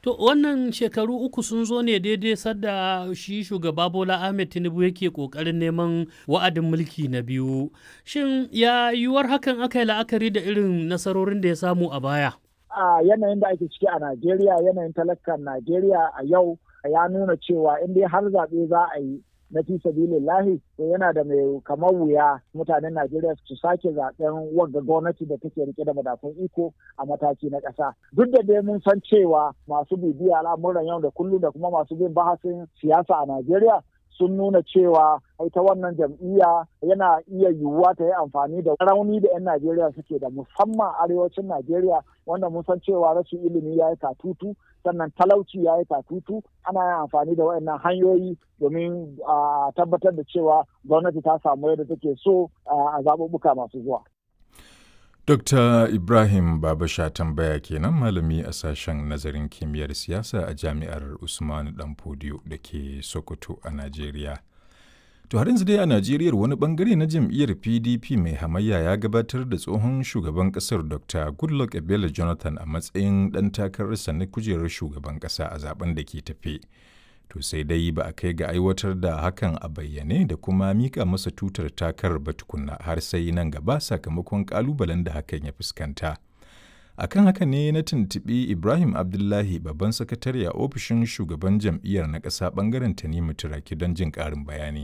To wannan shekaru uku sun zo ne daidai sadda shi shugaba Bola Ahmed Tinubu yake kokarin neman wa'adin mulki na biyu. Shin ya yiwuwar hakan aka yi la'akari da irin nasarorin da ya samu a baya? A yanayin da ake ciki a Najeriya yanayin talakan Najeriya a yau ya nuna cewa in dai har zaɓe za a yi na fi sabilillahi to yana da mai kamar wuya mutanen Najeriya su sake zaben wagga gwamnati da take rike da madafun iko a mataki na ƙasa. Duk da dai mun san cewa masu bibiya al'amuran yau da kullum da kuma masu bin bahasin siyasa a Najeriya sun nuna cewa ita wannan jam'iyya yana iya yiwuwa ta yi amfani da rauni da 'yan Najeriya suke da musamman arewacin Najeriya wanda mun san cewa rashin ilimi ya yi katutu sannan talauci ya yi katutu ana yin amfani da waɗannan hanyoyi domin a tabbatar da cewa gwamnati ta samu yadda take so a zaɓuɓɓuka masu zuwa. Dr. Ibrahim Babasha tambaya kenan malami a sashen nazarin kimiyyar siyasa a jami'ar Usman Danfodiyo da ke Sokoto a Najeriya. To har yanzu dai a Najeriya wani bangare na jam'iyyar PDP mai hamayya ya gabatar da tsohon shugaban kasar Dr. Goodluck Ebele Jonathan a matsayin ɗan takararsa na kujerar shugaban ƙasa a zaben da ke tafe. To sai dai ba a kai ga aiwatar da hakan a bayyane da kuma mika masa tutar takarar ba tukunna har sai nan gaba sakamakon kalubalen da hakan ya fuskanta. akan haka ne na tuntuɓi ibrahim abdullahi babban sakatare a ofishin shugaban jam'iyyar na ƙasa ɓangaren tanimu turaki don jin ƙarin bayani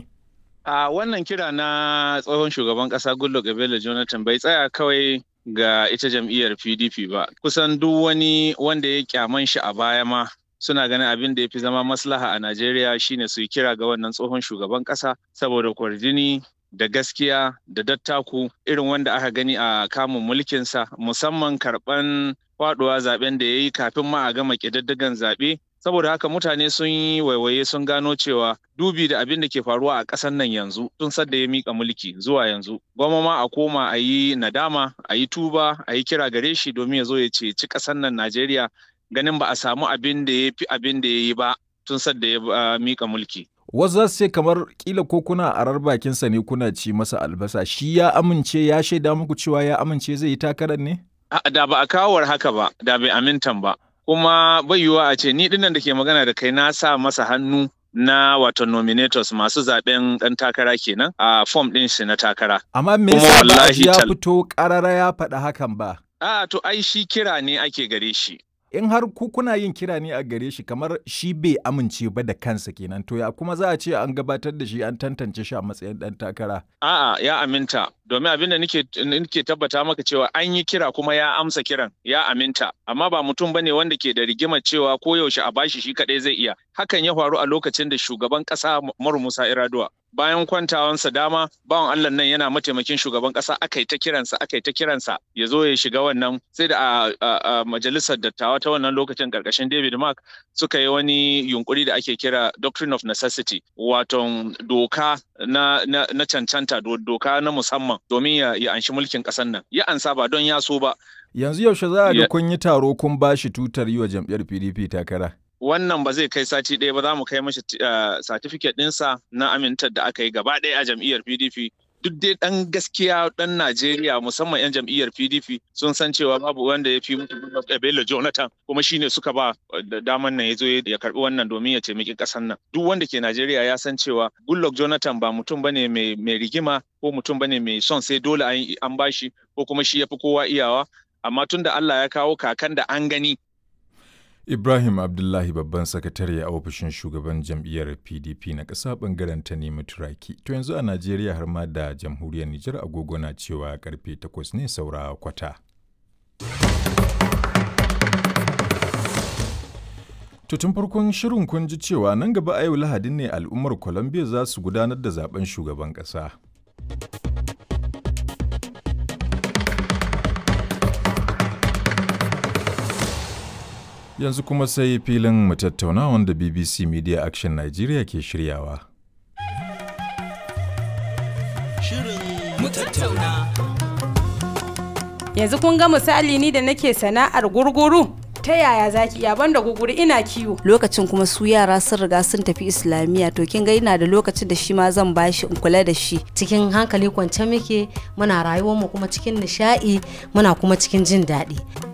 a wannan kira na tsohon shugaban ƙasa goodluck ebele jonathan bai tsaya kawai ga ita jam'iyyar pdp ba kusan duk wani wanda ya kyaman shi a baya ma suna ganin abin da ya fi zama maslaha a najeriya shine su yi kira ga wannan tsohon shugaban ƙasa saboda kwarjini da gaskiya da dattaku irin wanda aka gani a kamun mulkinsa musamman karɓan faɗuwa zaben da ya yi kafin ma a gama ƙididdigan zaɓe saboda haka mutane sun yi waiwaye sun gano cewa dubi da abin da ke faruwa a ƙasar nan yanzu tun sadda ya mika mulki zuwa yanzu gwamma ma a koma a yi nadama a yi tuba a yi kira gare shi domin ya zo ya ceci ƙasar nan najeriya ganin ba a samu abin da ya fi abin da ya yi ba tun sadda ya mika mulki wasu za su ce kamar kila ko kuna arar bakinsa ne kuna ci masa albasa shi ya amince ya shaida muku cewa ya amince zai yi takarar ne? Da ba a kawar haka ba, da bai amintan ba. Kuma bai yiwuwa a ce ni dinnan da ke magana da kai na sa masa hannu na wato nominators masu zaben dan takara kenan a form din shi na takara. Amma me yasa ba ya fito karara ya faɗa hakan ba? A to ai shi kira ne ake gare shi. in har ku kuna yin kira ne a gare shi kamar shi bai amince ba da kansa kenan to ya kuma za a ce an gabatar da shi an tantance shi a matsayin dan takara a'a ya aminta domin abin da nake nake tabbata maka cewa an yi kira kuma ya amsa kiran ya aminta amma ba mutum bane wanda ke da rigimar cewa ko yaushe a bashi shi kadai zai iya hakan ya faru a lokacin da shugaban kasa Umaru Musa Iraduwa bayan kwantawansa dama bawan Allah nan yana mataimakin shugaban kasa aka yi ta kiransa aka yi ta kiransa ya zo ya shiga wannan sai da a majalisar dattawa ta wannan lokacin karkashin David Mark suka yi wani yunkuri da ake kira doctrine of necessity wato doka na, na, na cancanta doka na musamman domin ya, ya anshi mulkin ƙasar nan ya ansa ba don ya so ba yanzu yaushe za a ga kun yi taro kun bashi tutar yi wa jam'iyyar PDP takara wannan ba zai kai sati ɗaya ba za mu kai mashi satifiket ɗinsa na amintar da aka yi gaba ɗaya a jam'iyyar PDP duk dai ɗan gaskiya ɗan Najeriya musamman 'yan jam'iyyar PDP sun san cewa babu wanda ya fi mutu Bello Jonathan kuma shine suka ba da daman nan ya zo ya karɓi wannan domin ya taimaki ƙasar nan duk wanda ke Najeriya ya san cewa Goodluck Jonathan ba mutum bane mai rigima ko mutum bane mai son sai dole an bashi ko kuma shi ya fi kowa iyawa amma tun da Allah ya kawo kakan da an gani Ibrahim Abdullahi babban sakatare a ofishin shugaban jam'iyyar PDP na ƙasa ɓangaren ta nemi turaki. To yanzu a Najeriya har ma da jamhuriyar Nijar agogo na cewa karfe takwas ne saura kwata. To tun farkon shirin kun ji cewa nan gaba a yau Lahadin ne al'ummar Colombia za su gudanar da zaben shugaban ƙasa. Yanzu kuma sai filin mu tattauna wanda BBC Media Action Nigeria ke shiryawa. Shirin mu tattauna. Yanzu kun ga misali ni da nake sana'ar gurguru. ta yaya zaki iya banda guguri ina kiwo lokacin kuma su yara sun riga sun tafi islamiyya to kin ga ina da lokacin da shi ma zan bashi in kula da shi cikin hankali kwance muke muna rayuwar mu kuma cikin nishaɗi muna kuma cikin jin daɗi